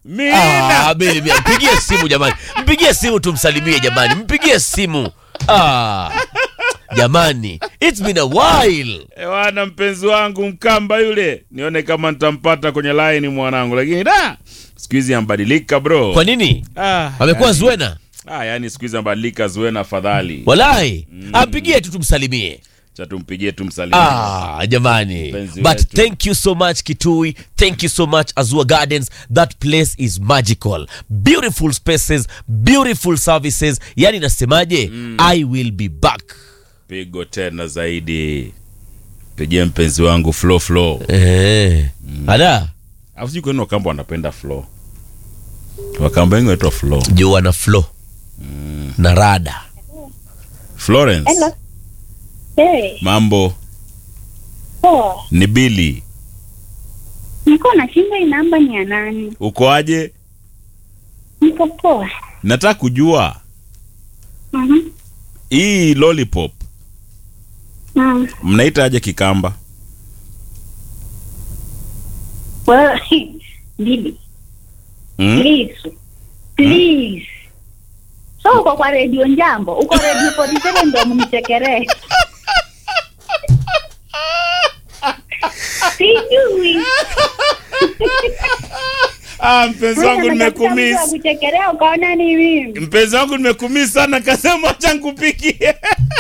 Mina. Ah, Bili, Bili, mpigie simu jamani, mpigie simu tumsalimie jamani, mpigie simu ah, jamani, it's been a while. Ewana mpenzi wangu Mkamba yule, nione kama nitampata kwenye line mwanangu, lakini da siku hizi ambadilika bro. Kwa nini Ah, amekuwa yani- Zuena? Ah, yani siku hizi ambadilika Zuena, afadhali Walai, ampigie tu tumsalimie. cha tumpigie tumsalimie. Ah, jamani. Mpenzi But wetu. thank you so much Kitui. Thank you so much Azua Gardens. That place is magical. Beautiful spaces, beautiful services. Yani nasemaje? I will be back. Pigo tena zaidi, pigie mpenzi wangu Flo Flo. Eh. Ada, Au sijui kwa nini Wakamba wanapenda Flo. Wakamba wengi wanaitwa Flo. jua na flow. Na rada. Florence, Hello. Hey, mambo poa. ni Billy. Niko na shinda hii namba ni ya nani? Uko aje? Niko poa. Nataka kujua Mhm. hii lollipop Mm. mnaita aje Kikamba? Well, Bibi, Hmm? please. Please. So uko kwa radio Njambo, uko radio 47 ndio mnichekeree. Sijui. Ah, mpenzi wangu nimekumiss. Kuchekelea ukaona ni mimi. Mpenzi wangu nimekumiss sana, kasema acha nikupikie.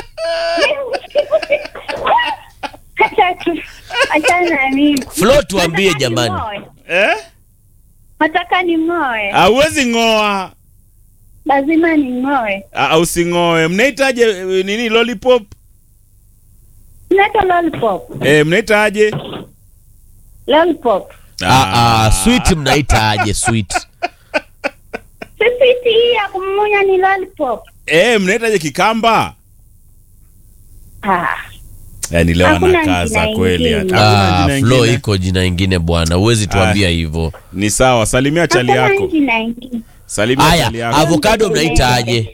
Acha tu. Acha na mimi. Flo tuambie Nataka jamani. ning'oe. Eh? Nataka ning'oe. Hauwezi ng'oa. Lazima ning'oe. Ah, using'oe. Mnaitaje eh, nini lollipop? Naitwa lollipop. Eh, mnaita Lollipop. Ah, ah, sweet mnaita aje sweet? Sisi hii ya kumumunya ni lollipop. Eh, mnaitaje Kikamba? Ah. Yaani leo Hakuna anakaza jina kweli. ingine. Hakuna Ah, jina Flo ingine. iko jina ingine bwana, huwezi tuambia hivyo. Ni sawa, salimia chali Hakuna yako. jina ingine. Salimia Aya, chali yako. avocado mnaita aje?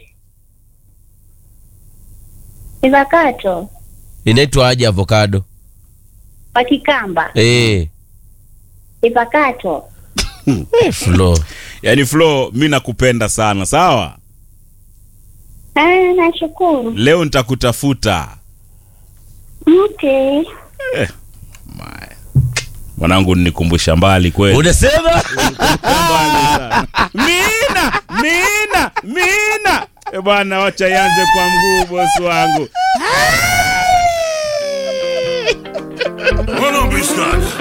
Ivakato. Inaitwa aje avocado? Kwa Kikamba. Eh, Ivakato. eh, Flo. Yaani Flo, mi nakupenda sana, sawa? Ah, nashukuru. Leo nitakutafuta. Okay. My. Mwanangu nikumbusha mbali kweli. Unasema? mbali sana. Mina, mina, mina. E bwana, wacha ianze kwa mguu bosi wangu. Run up, bitch,